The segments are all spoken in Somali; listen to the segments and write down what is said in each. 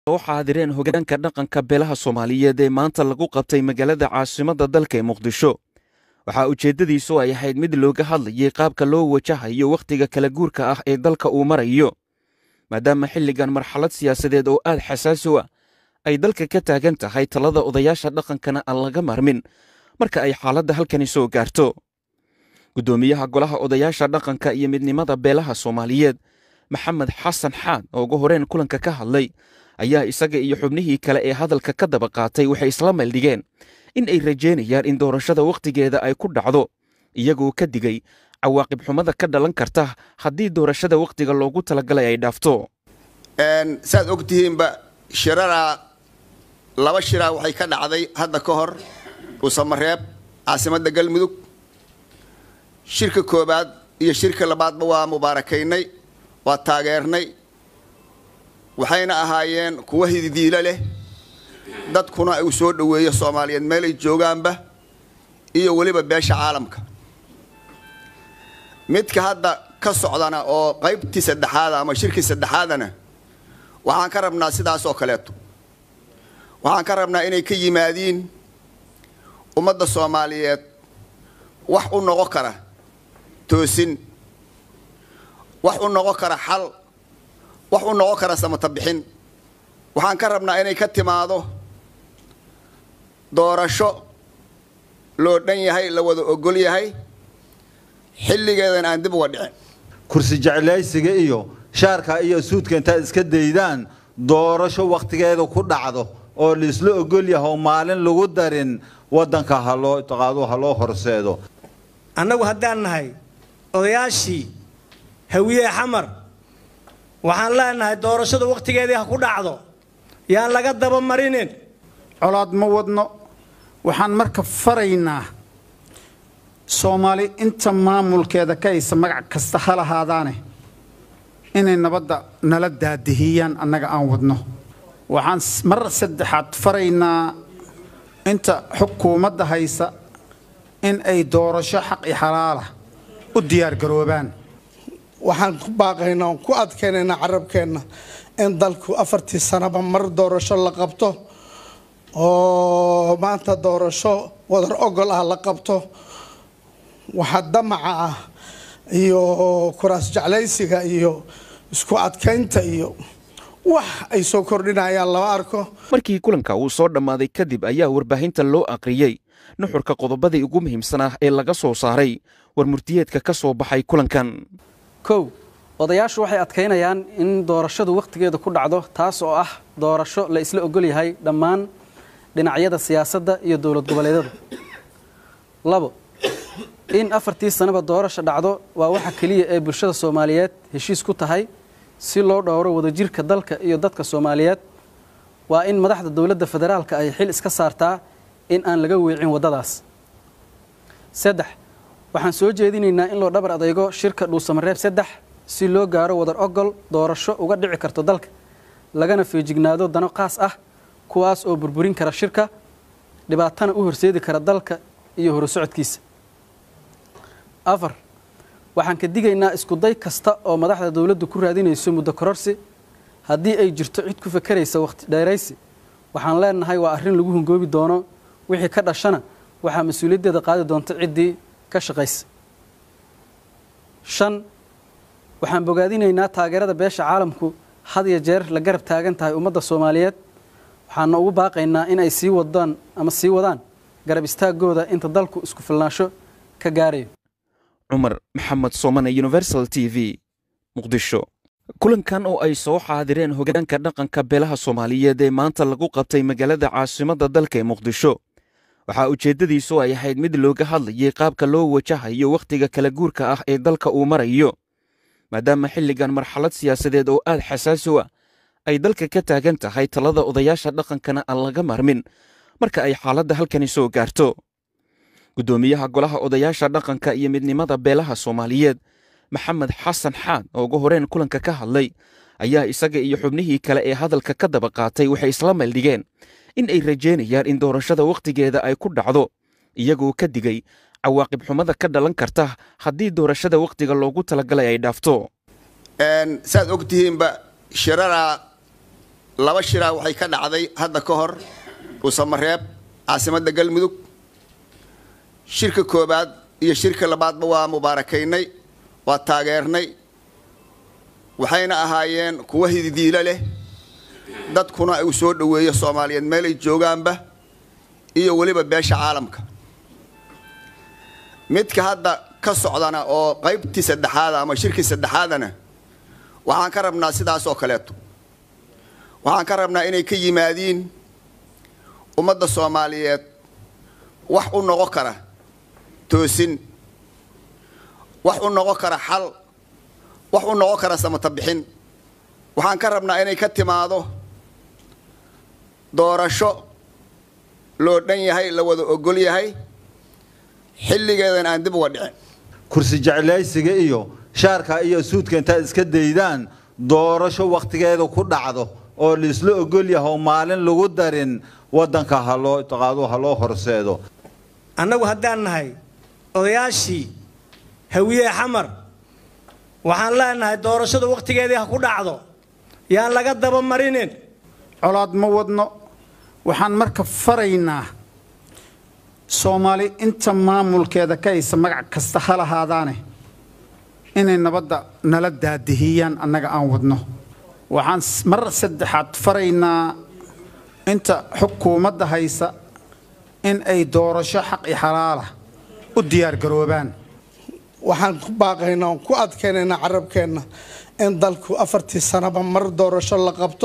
soo xaadireen hogaanka dhaqanka beelaha soomaaliyeed ee maanta lagu qabtay magaalada caasimadda dalka ee muqdisho waxaa ujeeddadiisu ay ahayd mid looga hadlayay qaabka loo wajahayo wakhtiga kala guurka ah ee dalka uu marayo maadaama xilligan marxalad siyaasadeed oo aad xasaasi u ah ay dalka ka taagan tahay talada odayaasha dhaqankana aan laga marmin marka ay xaaladda halkani soo gaarto guddoomiyaha golaha odayaasha dhaqanka iyo midnimada beelaha soomaaliyeed maxamed xasan xaan oo ugu horeen kulanka ka hadlay ayaa isaga iyo xubnihii kale ee hadalka ka daba qaatay waxay isla meeldhigeen in ay rajeynayaan in doorashada wakhtigeeda ay ku dhacdo iyagoo ka digay cawaaqib xumada ka dhalan karta haddii doorashada wakhtiga loogu talagalay ay dhaafto saad og tihiinba shiraraa laba shiraa waxay ka dhacday hadda ka hor uusamareeb caasimadda galmudug shirka koobaad iyo shirka labaadba waa mubaarakaynay waa taageernay waxayna ahaayeen kuwa hididiilo leh dadkuna uu soo dhoweeyo soomaaliyeed meel ay joogaanba iyo weliba beesha caalamka midka hadda ka socdana oo qaybtii saddexaada ama shirkii saddexaadana waxaan ka rabnaa sidaas oo kaleeto waxaan ka rabnaa inay ka yimaadiin ummadda soomaaliyeed wax u noqon kara toosin wax u noqon kara xal wax u noqon kara samata bixin waxaan ka rabnaa inay ka timaado doorasho loo dhan yahay la wada ogol yahay xilligeedan aan dib uga dhicin kursi jeclaysiga iyo shaarka iyo suudka intaad iska daydaan doorasho wakhtigeeda ku dhacdo oo laisla ogol yahay oo maalin lagu darin waddanka haloo qaado ha loo horseedo annagu haddaan nahay odayaashii hawiye xamar waxaan leenahay doorashada wakhtigeedii ha ku dhacdo yaan laga daba marinin colaad ma wadno waxaan marka faraynaa soomaali inta maamulkeeda ka haysa magac kasta ha lahaadaane inay nabadda nala daadihiyaan annaga aan wadno waxaan mar saddexaad faraynaa inta xukuumadda haysa in ay doorasho xaq i xalaala u diyaargaroobaan waxaan ku baaqaynaa oon ku adkaynaynaa carabkeenna in dalku afartii sanaba mar doorasho la qabto oo maanta doorasho wadar ogol ah la qabto waxa damaca ah iyo kuraas jeclaysiga iyo isku adkaynta iyo wax ay soo kordhinayaan lama arko markii kulanka uu soo dhammaaday kadib ayaa warbaahinta loo aqriyey nuxurka qodobadii ugu muhiimsanaa ee laga soo saaray war murtiyeedka ka soo baxay kulankan kow odayaashu waxay adkaynayaan in doorashadu wakhtigeeda ku dhacdo taas oo ah doorasho la isla ogol yahay dhammaan dhinacyada siyaasadda iyo dowlad goboleedyada labo in afartii sanaba doorasha dhacdo waa waxa keliya ee bulshada soomaaliyeed heshiis ku tahay si loo dhowro wadajirka dalka iyo dadka soomaaliyeed waa in madaxda dowladda federaalka ay xil iska saartaa in aan laga weecin waddadaas saddex waxaan soo jeedinaynaa in loo dhabar adeygo shirka dhuusamareeb saddex si loo gaaro wadar ogol doorasho uga dhici karto dalka lagana feejignaado dano qaas ah kuwaas oo burburin kara shirka dhibaatana u horseedi kara dalka iyo horusocodkiisa afar waxaan ka digaynaa iskuday kasta oo madaxda dowladdu ku raadinayso muddo kororsi haddii ay jirto cid ku fakeraysa wakhti dheeraysi waxaan leenahay waa arrin lagu hungoobi doono wixii ka dhashana waxaa mas-uuliyaddeeda qaadi doonta ciddii ka shaqaysa shan waxaan bogaadinaynaa taageerada beesha caalamku had iyo jeer la garab taagan tahay ummadda soomaaliyeed waxaana ugu baaqaynaa in ay sii wadaan ama sii wadaan garab istaagooda inta dalku isku filnaansho ka gaarayo cumar maxamed soomane universal t v muqdisho kulankan oo ay soo xaadireen hogaanka dhaqanka beelaha soomaaliyeed ee maanta lagu qabtay magaalada caasimadda dalka ee muqdisho waxaa ujeeddadiisu ay ahayd mid looga hadlayay qaabka loo wajahayo wakhtiga kala guurka ah ee dalka uu marayo maadaama xilligan marxalad siyaasadeed oo aad xasaasi u ah ay dalka ka taagan tahay talada odayaasha dhaqankana aan laga marmin marka ay xaaladda halkani soo gaarto guddoomiyaha golaha odayaasha dhaqanka iyo midnimada beelaha soomaaliyeed maxamed xasan xaan oo ugu horeen kulanka ka hadlay ayaa isaga iyo xubnihii kale ee hadalka ka daba qaatay waxay isla meeldhigeen in ay rajeynayaan in doorashada wakhtigeeda ay ku dhacdo iyagoo ka digay cawaaqib xumada ka dhalan karta haddii doorashada wakhtiga loogu talagalay ay dhaafto saad og tihiinba shiraraa laba shiraa waxay ka dhacday hadda ka hor uusamareeb caasimadda galmudug shirka koobaad iyo shirka labaadba waa mubaarakaynay waa taageernay waxayna ahaayeen kuwa hididiilo leh dadkuna uu soo dhoweeyo soomaaliyeed meel ay joogaanba iyo weliba beesha caalamka midka hadda ka socdana oo qaybtii saddexaada ama shirkii saddexaadana waxaan ka rabnaa sidaas oo kaleeto waxaan ka rabnaa inay ka yimaadiin ummadda soomaaliyeed wax u noqon kara toosin wax u noqon kara xal wax u noqon kara samata bixin waxaan ka rabnaa inay ka timaado doorasho loo dhan yahay la wada ogol yahay xilligeedan aan dib uga dhicin kursi jeclaysiga iyo shaarka iyo suudka intaad iska daydaan doorasho wakhtigeeda ku dhacdo oo laisla ogol yahay oo maalin lagu darin waddanka haloo taqaadu ha loo horseedo annagu haddaan nahay odayaashii hawiye xamar waxaan leenahay doorashadu wakhtigeedii ha ku dhacdo yaan laga daba marinin colaad ma wadno waxaan marka faraynaa soomaali inta maamulkeeda ka haysa magac kasta ha lahaadaane inay nabadda nala daadihiyaan annaga aan wadno waxaan mar saddexaad faraynaa inta xukuumadda haysa in ay doorasho xaq i xalaala u diyaargaroobaan waxaan ku baaqaynaa oon ku adkaynaynaa carabkeenna in dalku afartii sanaba mar doorasho la qabto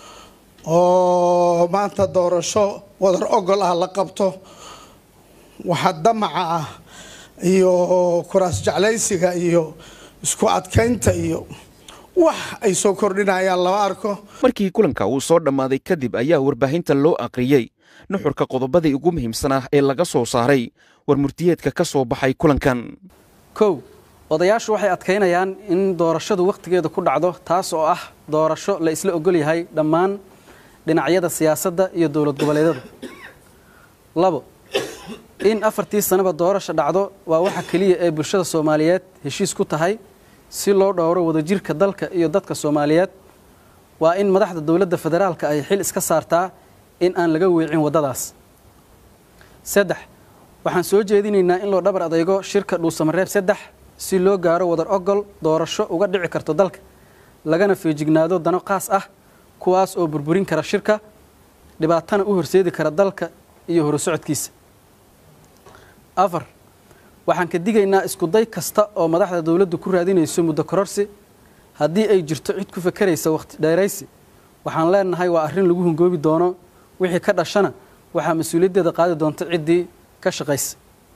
oo maanta doorasho wadar ogol ah la qabto waxa damaca ah iyo kuraas jeclaysiga iyo isku adkaynta iyo wax ay soo kordhinayaan lama arko markii kulanka uu soo dhammaaday kadib ayaa warbaahinta loo aqriyey nuxurka qodobadii ugu muhiimsanaa ee laga soo saaray war murtiyeedka ka soo baxay kulankan kow odayaashu waxay adkaynayaan in doorashadu wakhtigeeda ku dhacdo taas oo ah doorasho la isla ogol yahay dhammaan dhinacyada siyaasadda iyo dowlad goboleedyada labo in afartii sanaba doorasha dhacdo waa waxa keliya ee bulshada soomaaliyeed heshiis ku tahay si loo dhowro wadajirka dalka iyo dadka soomaaliyeed waa in madaxda dowladda federaalka ay xil iska saartaa in aan laga weecin waddadaas saddex waxaan soo jeedinaynaa in loo dhabar adeygo shirka dhuusamareeb saddex si loo gaaro wadar ogol doorasho uga dhici karto dalka lagana feejignaado dano qaas ah kuwaas oo burburin kara shirka dhibaatana u horseedi kara dalka iyo horusocodkiisa afar waxaan ka digaynaa iskuday kasta oo madaxda dowladdu ku raadinayso muddo kororsi haddii ay jirto cid ku fakeraysa wakhti dheeraysi waxaan leenahay waa arrin lagu hungoobi doono wixii ka dhashana waxaa mas-uuliyaddeeda qaadi doonta ciddii ka shaqaysa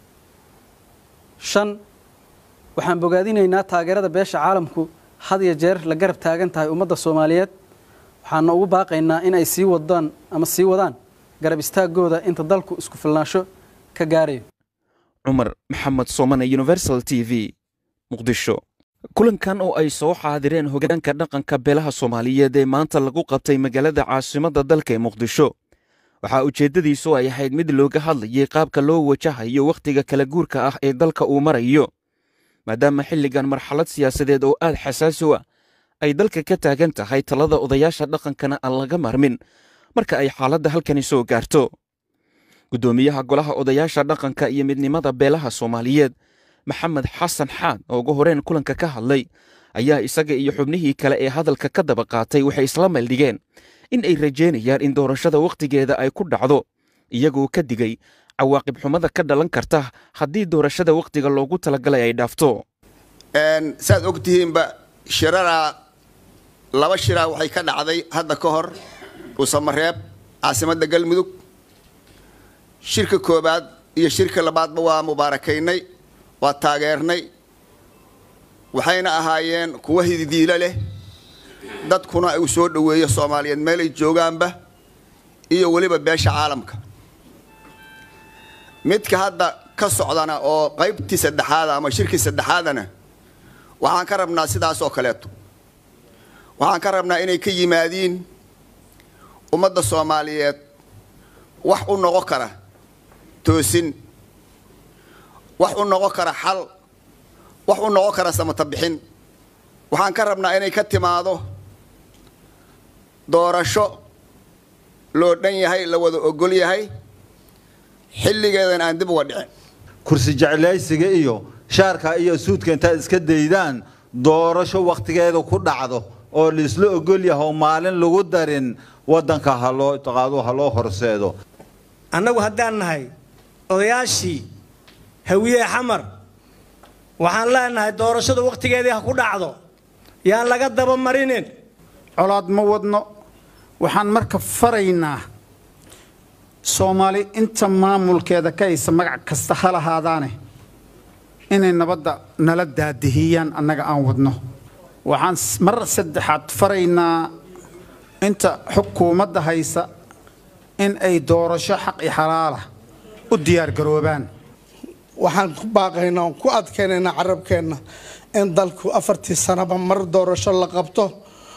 shan waxaan bogaadinaynaa taageerada beesha caalamku had iyo jeer la garab taagan tahay ummadda soomaaliyeed waxaana ugu baaqaynaa in ay sii wadaan ama sii wadaan garab istaagooda inta dalku isku filnaansho ka gaarayo cumar maxamed soomane universal t v muqdisho kulankan oo ay soo xaadireen hogaanka dhaqanka beelaha soomaaliyeed ee maanta lagu qabtay magaalada caasimadda dalka ee muqdisho waxaa ujeeddadiisu ay ahayd mid looga hadlayay qaabka loo wajahayo wakhtiga kala guurka ah ee dalka uu marayo maadaama xilligan marxalad siyaasadeed oo aad xasaasi u ah ay dalka ka taagan tahay talada odayaasha dhaqankana aan laga marmin marka ay xaaladda halkani soo gaarto guddoomiyaha golaha odayaasha dhaqanka iyo midnimada beelaha soomaaliyeed maxamed xasan xaan oo ugu horeen kulanka ka hadlay ayaa isaga iyo xubnihii kale ee hadalka ka daba qaatay waxay isla meeldhigeen in ay rajeynayaan in doorashada wakhtigeeda ay ku dhacdo iyagoo ka digay cawaaqib xumada ka dhalan karta haddii doorashada wakhtiga loogu talagalay ay dhaafto saad og tihiinba shiraraa laba shiraa waxay ka dhacday hadda ka hor uusamareeb caasimadda galmudug shirka koobaad iyo shirka labaadba waa mubaarakaynay waa taageernay waxayna ahaayeen kuwa hididiilo leh dadkuna uu soo dhoweeyo soomaaliyeed meel ay joogaanba iyo weliba beesha caalamka midka hadda ka socdana oo qaybtii saddexaada ama shirkii saddexaadana waxaan ka rabnaa sidaas oo kaleeto waxaan ka rabnaa inay ka yimaadiin ummadda soomaaliyeed wax u noqon kara toosin wax u noqon kara xal wax u noqon kara samata bixin waxaan ka rabnaa inay ka timaado doorasho loo dhan yahay la wada ogol yahay xilligeedan aan dib uga dhicin kursi jeclaysiga iyo shaarka iyo suudka intaad iska daydaan doorasho wakhtigeeda ku dhacdo oo laisla ogol yahay oo maalin lagu darin waddanka haloo taqaadu ha loo horseedo annagu haddaan nahay odayaashii hawiye xamar waxaan leenahay doorashada wakhtigeedii ha ku dhacdo yaan laga daba marinin colaad ma wadno waxaan marka faraynaa soomaali inta maamulkeeda ka haysa magac kasta ha lahaadaane inay nabadda nala daadihiyaan annaga aan wadno waxaan mar saddexaad faraynaa inta xukuumadda haysa in ay doorasho xaq i xalaala u diyaargaroobaan waxaan ku baaqaynaa oon ku adkaynaynaa carabkeenna in dalku afartii sanaba mar doorasho la qabto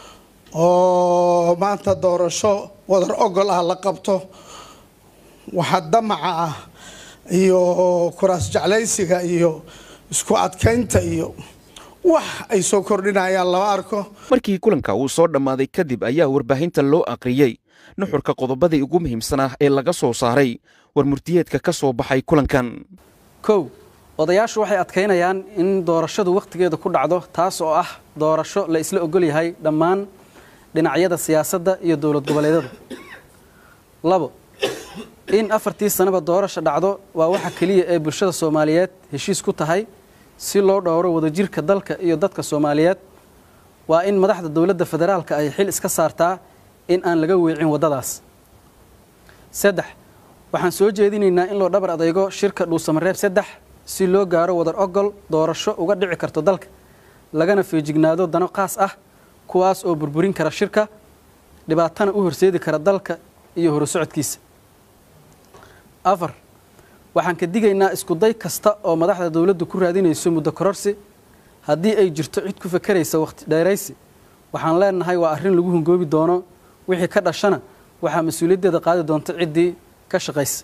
oo maanta doorasho wadar ogol ah la qabto waxa damaca ah iyo kuraas jeclaysiga iyo isku adkaynta iyo wax ay soo kordhinayaan lama arko markii kulanka uu soo dhammaaday kadib ayaa warbaahinta loo aqriyey nuxurka qodobadii ugu muhiimsanaa ee laga soo saaray war murtiyeedka ka soo baxay kulankan kow odayaashu waxay adkaynayaan in doorashadu wakhtigeeda ku dhacdo taas oo ah doorasho la isla ogol yahay dhammaan dhinacyada siyaasadda iyo dowlad goboleedyada labo in afartii sanaba doorasha dhacdo waa waxa keliya ee bulshada soomaaliyeed heshiis ku tahay si loo dhowro wadajirka dalka iyo dadka soomaaliyeed waa in madaxda dowladda federaalka ay xil iska saartaa in aan laga weecin waddadaas saddex waxaan soo jeedinaynaa in loo dhabar adeygo shirka dhuusamareeb saddex si loo gaaro wadar ogol doorasho uga dhici karto dalka lagana feejignaado dano qaas ah kuwaas oo burburin kara shirka dhibaatana u horseedi kara dalka iyo horusocodkiisa afar waxaan ka digaynaa iskuday kasta oo madaxda dowladdu ku raadinayso muddo kororsi haddii ay jirto cid ku fakeraysa wakhti dheeraysi waxaan leenahay waa arrin lagu hungoobi doono wixii ka dhashana waxaa mas-uuliyaddeeda qaadi doonta ciddii ka shaqaysa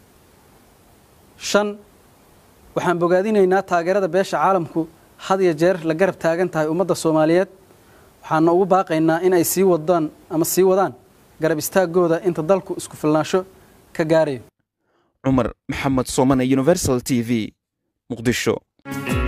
shan waxaan bogaadinaynaa taageerada beesha caalamku had iyo jeer la garab taagan tahay ummadda soomaaliyeed waxaana ugu baaqaynaa in ay sii wadaan ama sii wadaan garab istaagooda inta dalku isku filnaansho ka gaarayo cumar maxamed soomane universal t v muqdisho